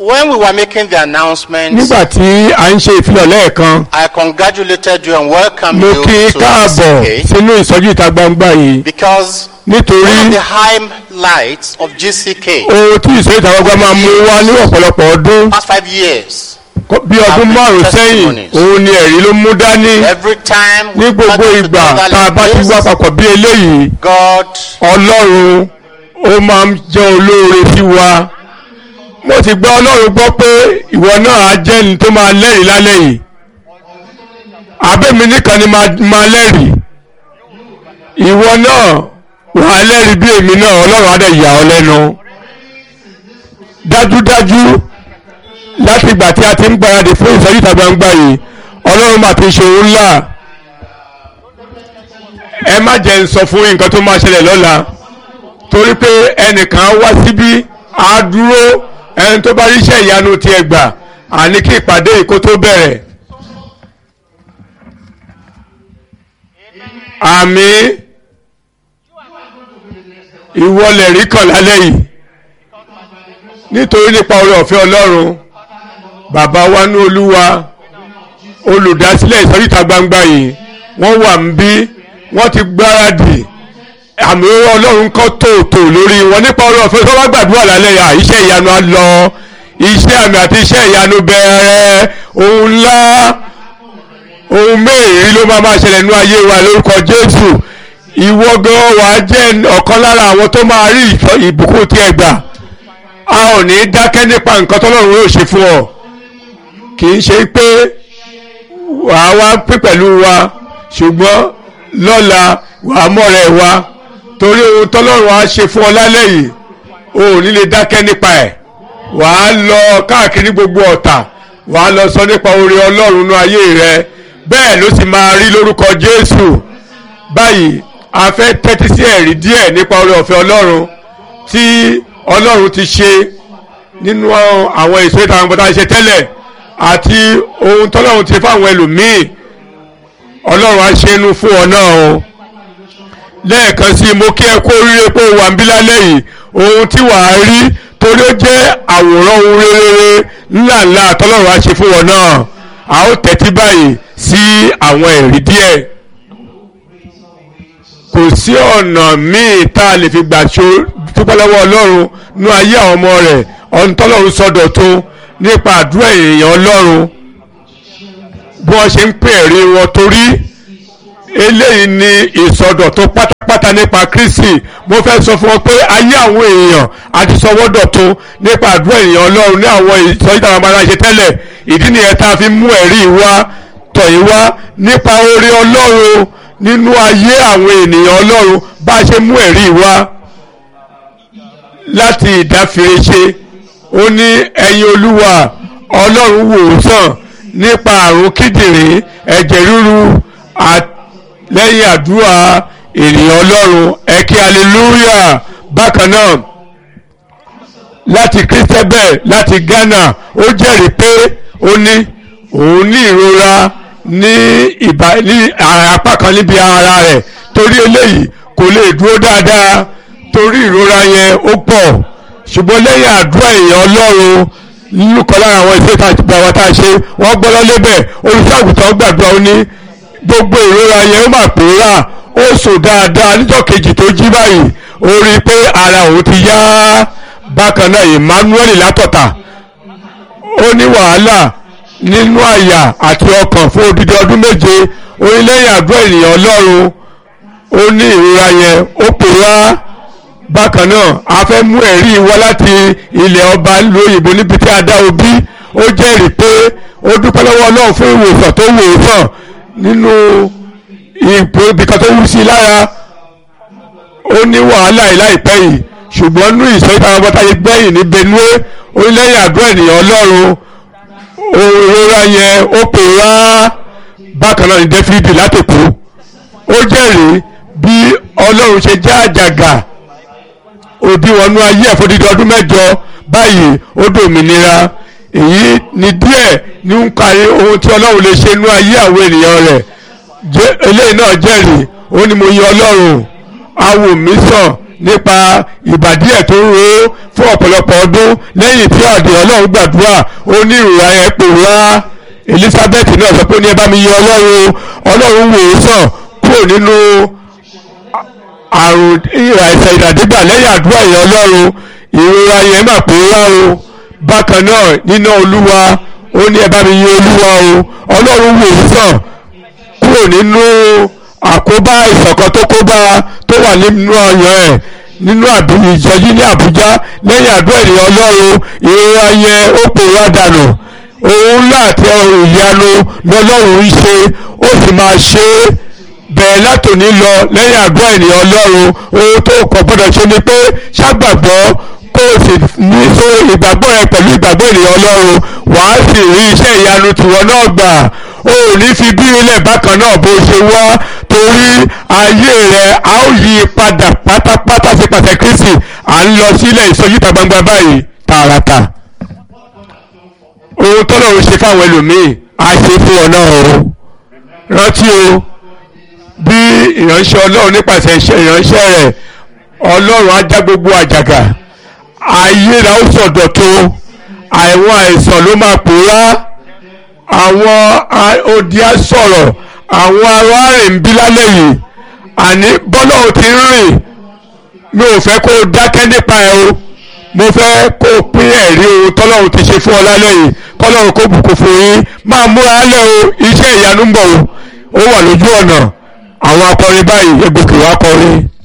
when we were making the announcement, nígbà tí a ń ṣe ìfilọ̀ lẹ́ẹ̀kan I congratulated you and welcomed mo you kí to káàbọ̀ GCK sínú ìsọjí ìta gbangba yìí because nítorí one of the highlights of GCK ohun tí ìsọjí ìta gbangba máa mú wá ní ọ̀pọ̀lọpọ̀ ọdún past five years, kó- bí ọdún Have márùn-ún sẹ́yìn testimonies. òun ni ẹ̀rí ló mú dání every time ní we gbogbo gather ìgbà together tá a bá ti like wá this, papọ̀ bí eléyìí God ọlọ́run ó máa ń jẹ́ olóore sí wa mo ti gbọ́ ọlọ́run gbọ́ pé ìwọ náà á jẹ́ ní tó máa lẹ́rìí lálẹ́ yìí abẹ́mi nìkan ni máa máa lẹ́rìí ìwọ náà wà á lẹ́rìí bí èmi náà ọlọ́run á dẹ̀ yà ọ́ lẹ́nu dájúdájú láti ìgbà tí a ti ń gbáradì fún ìsọjí ìta gbangba yìí ọlọ́run máa ti ṣe òun ńlá ẹ má jẹ́ ń sọ fún yín nǹkan tó máa ṣẹlẹ̀ lọ́la torí pé ẹnìkan wá síbí á dúró ẹni tó bá ríṣẹ́ ìyanu tiẹ̀ gbà àní kí ìpàdé yìí kó tó bẹ̀rẹ̀. àmì ìwọlẹ̀ rí kàn lálẹ́ yìí nítorí nípa oore ọ̀fẹ́ ọlọ́run bàbá wa ní olúwa olùdásílẹ̀ ìsọ̀ríta gbangba yìí wọ́n wà ń bí wọ́n ti gbáradì àmì ọlọ́run kan tòótò lórí wọn nípa oore ọ̀fẹ́ tó bá gbàdúrà lálẹ́ yà iṣẹ́ ìyanu á lọ iṣẹ́ àmì àti iṣẹ́ ìyanu bẹ̀rẹ̀ ohun ńlá ohun mẹ́rin ló máa máa ṣẹlẹ̀ nínú ayé wa lórúkọ jésù ìwọ gan wà á jẹ́ ọ̀kan lára àwọn tó máa rí ìfọ- ìbùkún tí ẹ gbà a ò ní dákẹ́ nípa nǹkan tọ́lọ́run yóò ṣe fún ọ kì í ṣe pé wà á wá pín pẹ̀lú wa ṣùgbọ́n lọ́la wà á mọ̀rẹ́ wa torí ohun tọ́lọ́run á ṣe fún ọ lálẹ́ yìí o ò ní lè dákẹ́ nípa ẹ̀ wà á lọ káàkiri gbogbo ọ̀tà wà á lọ sọ nípa oore ọlọ́run nú ayé rẹ bẹ́ẹ̀ ló sì máa rí lórúkọ jésù báyìí a fẹ́ tẹ́tí sí ẹ̀rí díẹ̀ nípa oore ọ̀fẹ́ ọlọ́run tí ọlọ́run ti ṣe nínú àwọn èso ìta àwọn bọ́tà ṣe tẹ́lẹ̀ àti ohun tọ́lọ́run ti fáwọn ẹlòmíì ọlọ́run á ṣe inú fún ọ náà o lẹ́ẹ̀kan sí i mo kí ẹ kó ríre pé o wà ń bí lálẹ́ yìí ohun tí wàá rí torí ó jẹ́ àwòrán ohun rere ńláńlá tọ́lọ́run á ṣe fún ọ náà a ó tẹ́tí báyìí sí àwọn ẹ̀rí díẹ̀ kò sí ọ̀nà míì tá a lè fi gbà ṣo dúpẹ́ lọ́wọ́ ọlọ́run nú ayé àwọn ọmọ rẹ̀ ọ̀n tọ́lọ́run sọ̀dọ̀ tó nípa àdúrà èèyàn ọlọ́run bí wọ́n ṣe ń pè ẹ̀rí wọn torí eléyìí ni ìsọdọ̀tun pátápátá nípa Kristi mo fẹ́ sọ fún wọn pé ayé àwọn èèyàn àti sọwọ́dọ̀tun nípa àdúrà èèyàn ọlọ́run ní àwọn ìsọjí táwọn ọmọ aláṣẹ tẹ́lẹ̀ ìdí nìyẹn tá a fi mú ẹ̀rí wá tọ̀yìn wá nípa oore ọlọ́run nínú ayé àwọn ènìyàn ọlọ́run bá a ṣe mú ẹ̀rí wá láti ìdáfirese ó ní ẹ̀yin olúwa ọlọ́run wò ó sàn nípa àrùn kíndìnrín ẹ̀jẹ̀ ríru lẹ́yìn àdúrà ènìyàn ọlọ́run ẹ̀kí hallelujah bákan náà láti christabel láti ghana ó jẹ́rìí pé ó ní òun ní ìrora ní ìbá ní apá kan níbi ara rẹ̀ torí eléyìí kò lè dúró dáadáa torí ìrora yẹn ó pọ̀ ṣùgbọ́n lẹ́yìn àdúrà èèyàn ọlọ́run lùkọ́ lára àwọn ìṣe ìtajà tá a ṣe wọ́n gbọ́ lọ́lẹ́bẹ̀ olùṣàgùtàn gbàdúrà ó ní gbogbo ìrora yẹn ó mà pòórà ó sùn dáadáa níjọ́ kejì tó jí báyìí ó rí i pé ara òun ti yá bákan náà Emmanuel látọ̀tà ó ní wàhálà nínú àyà àti ọkàn fún odidi ọdún méje orílẹ̀-èdè àdúrà ènìyàn ọlọ́run ó ní ìrora yẹn ó pòórá bákan náà a fẹ́ mú ẹ̀rí wá láti ilẹ̀ ọba lóyìnbó níbi tí a dá obí ó jẹ́rìí pé ó dúpẹ́ lọ́wọ́ ọlọ́run fún ìwòsàn tó wò ó sàn nínú ipò ibìkan tó wú sí i lára ó ní wàhálà yìí láìpẹ́ yìí ṣùgbọ́n nú ìsọ̀rí táwọn ọmọ táyé gbẹ̀yìn ní Benue orílẹ̀-èdè àdúrà ènìyàn ọlọ́run òrora yẹn ó pè wá bákan náà ní Dáfídì látòkú ó jẹ́rìí bí ọlọ́run ṣe já àjàgà òbí wọnú ayé ẹ̀fọ́dídọ́ ọdún mẹ́jọ báyìí ó dòmìnira èyí ni díẹ̀ ní ń kárí ohun tí ọlọ́run lè ṣe nú ayé àwọn ènìyàn rẹ̀ eléyìí náà jẹ́rìí ó ní mo yan ọlọ́run awo mi sàn nípa ìbàdí ẹ̀ tó ń ro fún ọ̀pọ̀lọpọ̀ ọdún lẹ́yìn tí ọ̀dẹ̀ ọlọ́run gbàdúrà ó ní ìrora ẹ̀ pòórá Elizabeth náà sọ pé ó ní ẹ bá mi yẹ ọlọ́run ọlọ́run wò ó sàn kúrò nínú àrùn àìsàn ìdàdígbà lẹ́yìn àdúrà yẹn ọlọ́run ìrora yẹn mà pòórá o bákan náà nínú olúwa ó ní ẹ bá mi yẹ olúwa o ọlọ́run wò ó sàn kúrò nínú àkóbá ìṣọ̀kan tó kóbá tó wà nínú ọyàn ẹ̀ nínú ìjọjí ní Àbújá lẹ́yìn àdúrà ènìyàn Ọlọ́run ìrora yẹn ó pòórá dànù òun ńlá àti ọrùn ìyanu lọ́lọ́run ń ṣe ó sì máa ṣe é bẹ̀rẹ̀ látòní lọ lẹ́yìn àdúrà ènìyàn Ọlọ́run ohun tó kọ̀ gbọ́dọ̀ ṣe ni pé ṣàgbàgbọ́ kó o sì ní so ìgbàgbọ́ rẹ pẹ̀lú ìgbàgbọ́ ènìyàn Ọlọ́run wàá sì rí iṣẹ́ ìyanu tìwọ́ náà gbà o ò ní fi bí ilẹ̀ bákan náà bó ṣe wá torí ayé rẹ a ó yí padà pátápátá sí pàṣẹ Kristi à ń lọ sílẹ̀ ìsọjí ìta gbangba báyìí tààràtà ohun tọ́lọ̀ ń ṣe fáwọn ẹlòmíì á ṣe fún ọ náà o rántí o bí ìránṣẹ́ Ọlọ́run nípasẹ̀ ìránṣẹ́ rẹ̀ Ọlọ́run á já gbogbo àjàgà ayé rẹ̀ ó sọ̀dọ̀ tó àwọn àìsàn ló máa pòórá àwọn odi á sọ̀rọ̀ àwọn ará rìn ń bí lálẹ́ yìí àní bọ́lá ò ti rìn mi ò fẹ́ kó o dákẹ́ nípa ẹ o mo fẹ́ kó o pín ẹ̀rí ohun tọ́lọ́run ti ṣe fún ọ lálẹ́ yìí kọ́lọ́run kó bùkún fún yín máa múra lẹ́ o iṣẹ́ ìyanu ń bọ̀ o ó wà lójú ọ̀nà àwọn akọrin báyìí egbòkè wá kọrin.